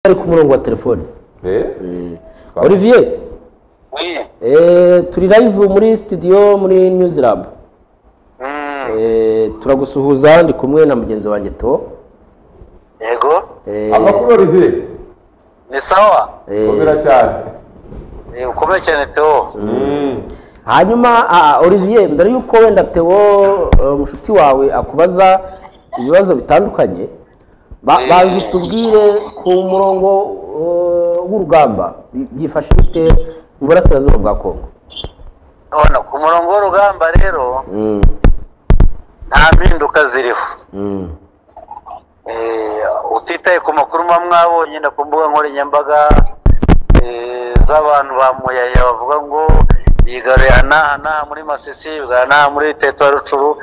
ari ku murongo wa telefone Twa- olivier Oui. eh, turi live muri studio muri news lab Mm. Eh, turagusuhuza ndi kumwe na mugenzi wanjye to Yego. Eh, amakuru olivier Ni sawa. eh, komera cyane Ni ukomeye cyane Theo. hanyuma ah, olivier mbere y'uko wenda teo eh, mushuti wawe akubaza ibibazo bitandukanye ba- Eh. banza utubwire ku murongo eh, w'urugamba bi- byifashe bite mu burasirazuba bwa kongo None ku murongo w'urugamba rero Mm, nta mpinduka ziriho. mm, Eh, utitaye ku makuru mwa mwabonye nyine ku mbuga nkoranyambaga eh, z'abantu ba muyaya bavuga ngo yigaruye aha n'aha muri masisi yigaruye aha n'aha muri teto ya rucuru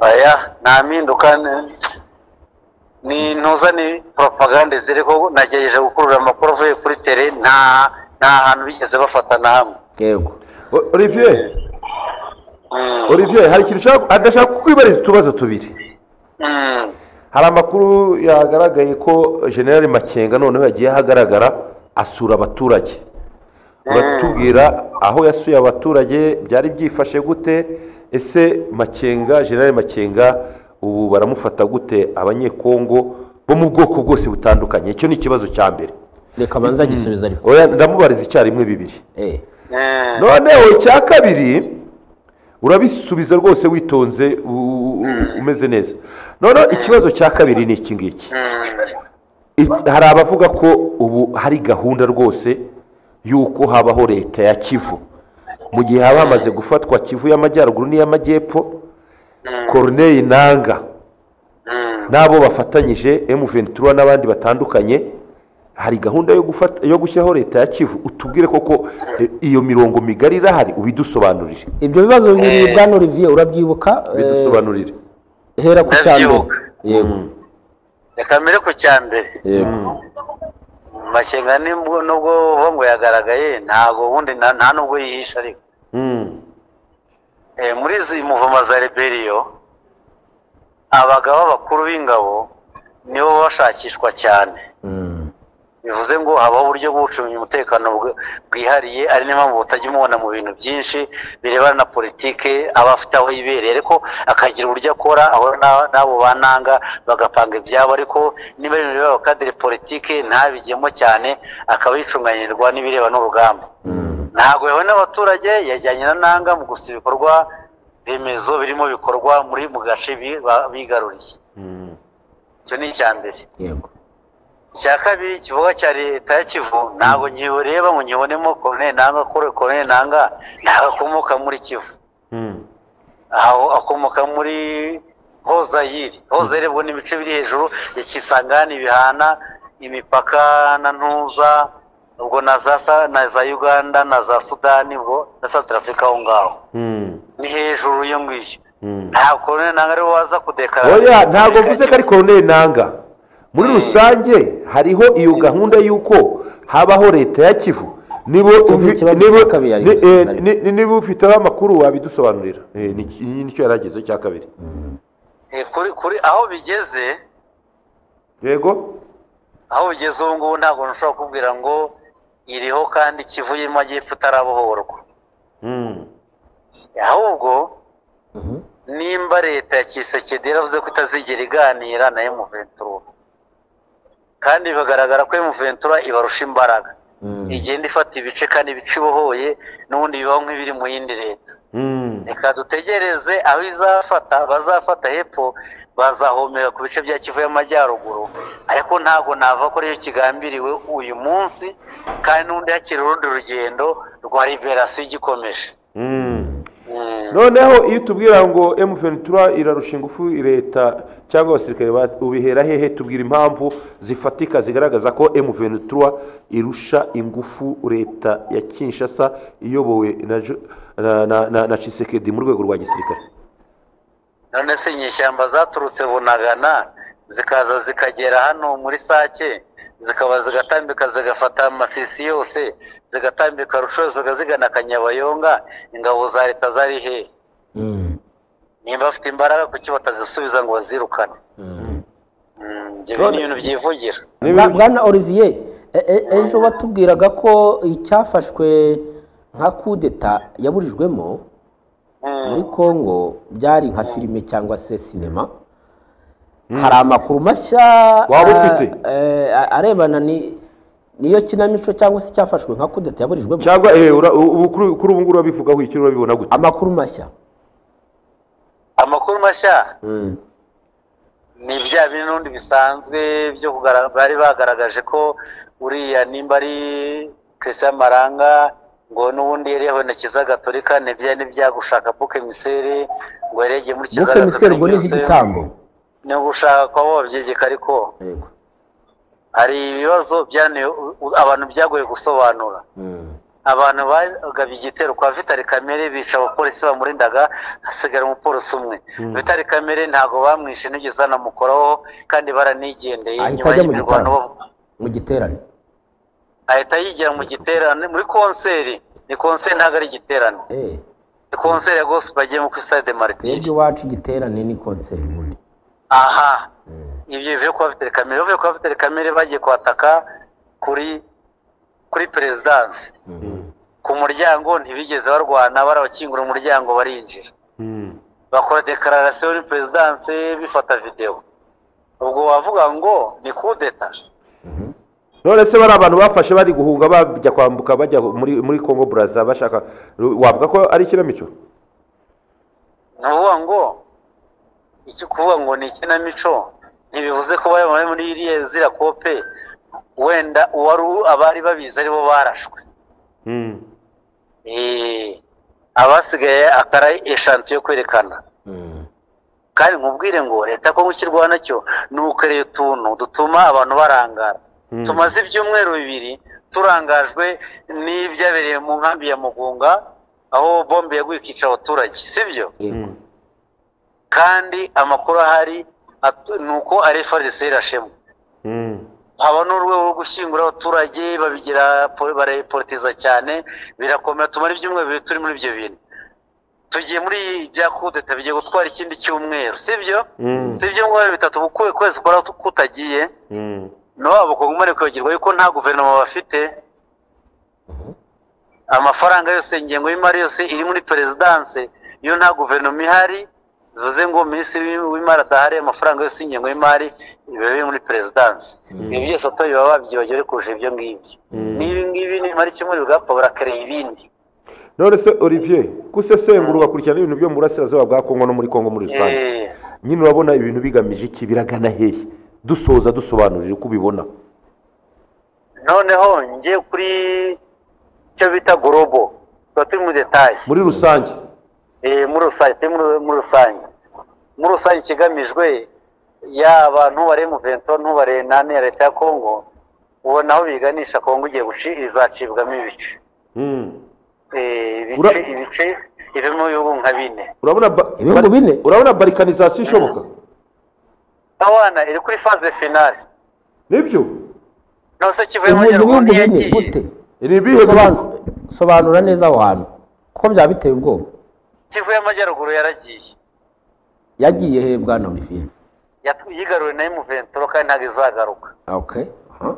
aya nta mpinduka ni- ni ntuza ni propagande ziriho nagerageje gukurura amakuru avuye kuri tere nta nta hantu bigeze bafata na hamwe yego O- olivier Mm, olivier hari ikintu ushaka- adashaka kukwibariza utubazo tubiri mm, hari amakuru yagaragaye ko generali makenga noneho yagiye ahagaragara asura abaturage uratubwira aho yasuye abaturage byari byifashe gute ese makenga generali makenga ubu baramufata gute abanyekongo bo mu bwoko bwose butandukanye icyo ni ikibazo cya mbere reka banza agisubiza ariko Oya, ndamubariza icyarimwe bibiri Eh, mm, noneho icya kabiri urabisubiza rwose witonze u- u- u- umeze neza noneho ikibazo cya kabiri ni iki ngiki mm. I- hari abavuga ko ubu hari gahunda rwose y'uko habaho leta ya kivu mu gihe haba hamaze gufatwa kivu y'amajyaruguru n'iy'amajyepfo corneille nanga Mm. n'abo bafatanyije M23 n'abandi batandukanye hari gahunda yo gufata yo gushyiraho leta ya kivu utubwire koko eh, iyo mirongo migari irahari ubidusobanurire ibyo bibazo bibiri bwana olivier urabyibuka eh, bidusobanurire hera ku cya mbere Ndabyibuka. yego reka mbere ku cya mbere yego Mashyenga nibwo nubwo uvuga ngo yagaragaye ntago ubundi nta nta nubwo yihisha ariko Eh, muri izi muvoma za reberiyo abagabo b'abakuru b'ingabo nibo bashakishwa cyane Mm, bivuze ngo habaho uburyo bwo gucunga umutekano bw- bwihariye ari niyo mpamvu butajya umubona mu bintu byinshi birebana na politike aba afite aho yibereye ariko akagira uburyo akora ahora na- n'abo bananga bagapanga ibyabo ariko niba ari ibintu bireba kadire politike ntabigemo cyane akaba yicumanyirirwa n'ibireba n'urugamba mm, ntabwo yahuye n'abaturage yajyanye na nanga mu gusa ibikorwa remezo birimo bikorwa muri mu gace bi- ba- bigaruriye icyo ni icya mbere yego icya kabiri kivuga cya leta ya kivu ntabwo nkibureba ngo nkibonemo koroneri nanga kuri koroneri nanga ntabwo akomoka muri kivu aho akomoka muri hozayiri hozayiri ubwo ni ibice biri hejuru ya kisangani bihana imipaka na ntuza ubwo na za Sa- na za uganda na za sudani ubwo na south africa aho ngaho ni hejuru iyo ngiyo ntabwo koroneri nanga ariwe waza kudekarara oya ntabwo mvuze ko ari corneille nanga muri rusange hariho iyo gahunda y'uko habaho leta ya kivu niba Tuvuge ufi- ikibazo niba- cya kabiri ari ni- eh, gusubiza ariko. ni- ni- niba ufiteho amakuru wabidusobanurira Eh, ni- ni- nicyo yari agezeho icya kabiri Eh, kuri kuri aho bigeze yego aho ugeze ubu ngubu ntabwo nshobora kukubwira ngo iriho kandi ikivu y'amajyepfo itarabohorwa ahubwo Mhm. nimba leta ya kisekedi yaravuze ko itazigera iganira na emuventura kandi bigaragara ko emuventura ibarusha imbaraga Mm, igenda ifata ibice kandi ibice ibohoye n'ubundi bibaho nk'ibiri mu yindi leta reka dutegereze aho izafata bazafata hepfo bazahomera ku bice bya kivu y'amajyaruguru ariko ntabwo nava ko ariyo kigambiriwe uyu munsi kandi n'undi hakiri urundi rugendo rwa liberasiyo igikomeje Mm. noneho iyo tubwira ngo M23 irarusha ingufu leta cyangwa abasirikare ba- ubihera hehe tubwira impamvu zifatika zigaragaza ko M23 irusha ingufu leta ya Kinshasa iyobowe na Jo- na na, na, na Tshisekedi mu rwego rwa gisirikare none se inyeshyamba zaturutse bunagana zikaza zikagera hano muri sake zikaba zigatambika zigafata amasisi yose zigatambika rusho zigana kanyabayonga ingabo za leta zari hehe mm, nimba bafite imbaraga kuki batazisubiza ngo bazirukane mm. Mm. ibyo ni ibintu byivugira Bwa- bwana olivier e- e- ejo batubwiraga ko icyafashwe nka kudeta yaburijwemo Mm. muri congo byari nka filime cyangwa se sinema hari amakuru mashya Waba a- ufite? eh, a- arebana ni- n'iyo kinamico cyangwa se icyafashwe nka kudeta yaburijwemo cyangwa eh, ura- ubu kuri kuri ubu ngubu urabivugaho icyo urabibona gute amakuru mashya amakuru mashya Mm. ni bya bindi n'ubundi bisanzwe byo kugaragaza bari bagaragaje ko uriya nimba ari christian maranga ngo n'ubundi yari yahonekeza gatolika ntibya n'ibya gushaka buke misere ngo yaregeye muri buke kiliziya miseri ubwo ni gatolika iby'igitambo ni ugushaka kuba wabyegeka ariko Yego. hari ibibazo byananiye u- u- abantu byagoye gusobanura Mm. abantu bagabye igitero kwa vitali kamere bica abapolisi bamurindaga hasigara umupolisi umwe vitali kamere ntabwo bamwishe nigeze banamukoraho kandi baranigendeye Ahita nyuma ajya mu y'imirwano gitaro. bavuga mu giterane ahita yigira mu giterane muri konseri ni konseri ntabwo ari igiterane Eh, ni konseri ya gospel bagiyemo kuri stade twebwe martiri iwacu igiterane ni konseri ubundi aha Mm. ibyo bivuye ku bafite kamere bavuye ku bafite kamere bagiye kwataka kuri kuri perezidansi Mm. ku muryango ntibigeze barwana barabakingura umuryango barinjira Mm. bakora dekararasiyo muri perezidanse bifata videwo ubwo wavuga ngo ni kudeta Mhm. none se bari abantu bafashe bari guhunga bajya kwambuka bajya muri muri congo brazza bashaka wavuga ko ari ikinamico ni ukuvuga ngo icyo kuvuga ngo ni ikinamico ntibivuze ko bari bari muri iriya zira kope wenda uwari u- abari babizi aribo barashwe Mm. Eh, abasigaye akara eshanti yo kwerekana Mm. kandi nkubwire ngo leta ko gukirwaho nacyo ni ukereye utuntu dutuma abantu barangara Mm. tumaze ibyumweru bibiri turangajwe n'ibyabereye mu nkambi ya mugunga aho bombe yaguye ikica abaturage sibyo Yego. Mm. kandi amakuru ahari at- ni uko ari FARDC irashemo Mm. haba n'urwego rwo gushyingura abaturage babigira po- barayipolitiza cyane birakomera tumara ibyumweru bibiri turi muri ibyo bintu tugiye muri bya kudeta bigiye gutwara ikindi cyumweru sibyo Mm. si ibyumweru bitatu bukuwe kwezi ukora kutagiye Mm. nabo bakongomere kwibagirwa yuko nta guverinoma bafite amafaranga yose ingengo y'imari yose iri muri perezidanse iyo nta guverinoma ihari bivuze ngo minisitiri w'imari adahari amafaranga yose y'ingengo y'imari biba biri muri perezidanse ibi byose ato baba babyibagiwe ariko kurusha ibyo ngibyo Mm. n'ibi ngibi nimara icyumweru bigapfa barakereye ibindi none se olivier gusesengura ugakurikirana ibintu byo mu burasirazuba bwa congo no muri congo muri rusange Eh, nyine urabona ibintu bigamije iki biragana hehe dusoza dusobanurire uko ubibona noneho njye kuri icyo bita gorobo tuba turi mu detaye muri rusange Eh, muri rusange turi muri muri rusange muri rusange ikigamijwe yaba ntubare muvento ntubare nane ya leta ya kongo ubona aho biganisha kongo igiye guci izacibwamo ibice Mm. Eh, ibice Ura- ibice ivemo ibihugu nka bine urabona ba- Ibihugu bine? urabona barikanizasiyo ishoboka abana iri kuri faze finale nibyo nose kivuye mu uvuze nyaruguru ibihugu bine ntiyagiye gute ni ibihe bihugu Sobanura- sobanura neza aho hantu kuko byaba biteye ubwoba kivuye amajyaruguru yaragiye yagiye he bwana olivier Yatw- yigaruwe na muventuro kandi ntabwo izagaruka okay aha.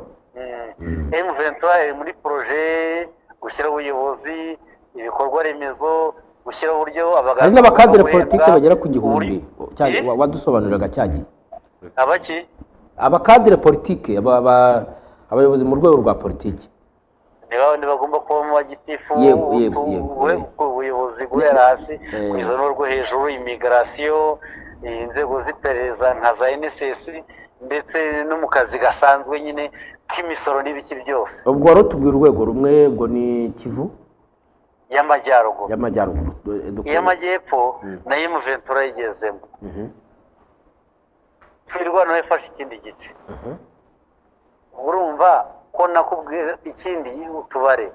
emu ventura iri muri poroje gushyiraho ubuyobozi ibikorwa remezo gushyiraho uburyo hari abaganga n'abakadere bahembwa, politike bagera ku uburyo- gihumbi cya- Eh? wa- wadusobanuriraga cya gihe abaki abakadere politike aba- aba- abayobozi mu rwego rwa politike ni ba bandi bagomba kuba mu bagitifu Yego, utu- yego, yego, ube- yego. ku buyobozi guhera hasi Eh. kugeza n'urwo hejuru imigarasiyo eh, inzego z'iperereza nka za nss ndetse no mu kazi gasanzwe nyine k'imisoro n'ibiki byose ubwo wari utubwira urwego rumwe ubwo ni kivu y'amajyaruguru y'amajyaruguru du- dukwiye- iy'amajyepfo nayo muventura yigezemo Mhm. twirwa nawe fashe ikindi gice urumva ko nakubwira ikindi utubare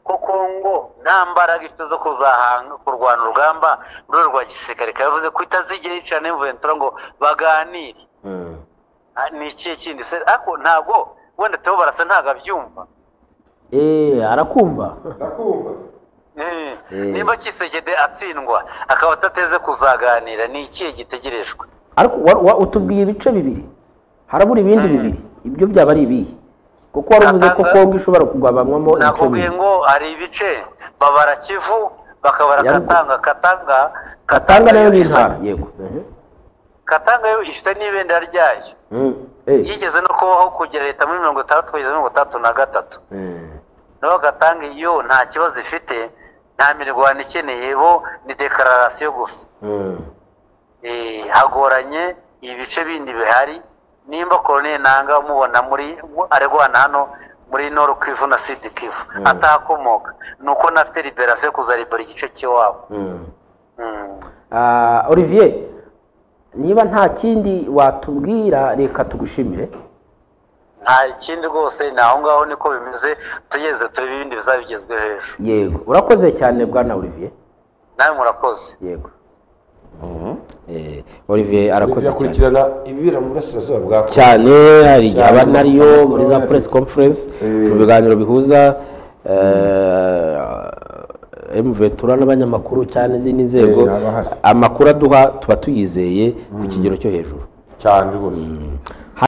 ko Kongo nta mbaraga ifite zo kuzahanga kurwana urugamba mu rwego rwa gisirikare ikaba yavuze ko itazigera yicarana n'imvuventura ngo baganire Mm. Ah, ni ikihe kindi se ariko ntabwo wenda Theo barasa ntabwo abyumva Eh, arakumva Mm. Eh. nimba Kisekedi atsindwa akaba atateze kuzaganira ni ikihe gitegerejwe ariko wa- wa- utubwiye ibice bibiri harabura ibindi bibiri ibyo byaba ari ibihe kuko wari uvuze ko kongo ishobora kugabanywamo ibice nakubwiye bibiri ngo hari ibice babara kivu bakabara Ya ruguru. katanga katanga katanga nayo ni isa- intara yego Mhm. katanga yo ifite n'ibendera ryayo Mm. Eh. yigeze no kubaho kugera leta muri mirongo itandatu kugeza mirongo itandatu na gatatu Mm. naho gatanga iyo nta kibazo ifite nta mirwano ikeneye bo ni dekararasiyo gusa Mm. Eh, hagoranye ibice bindi bihari nimba koloneli nanga umubona muri arwana hano muri noru kivu na sidi kivu atahakomoka ni uko nafite liberasiyo kuza libera igice cy'iwabo Mm. Mm. Ah, olivier niba nta kindi watubwira reka tugushimire nta kindi rwose ni aho ngaho niko bimeze tugeze turebe ibindi bizabigezwe hejuru yego urakoze cyane bwana olivier nawe murakoze yego Eh, olivier arakoze cyane yakurikirana ibibera mu burasirazuba bwa Kongo. cyane hari igihe aba Cyane. nariyo muri za Corona press virus. conference mu biganiro bihuza eh, M Ventura n'abanyamakuru cyane n'izindi nzego Eh, haba hasa. amakuru aduha tuba tuyizeye ku kigero cyo hejuru cyane rwose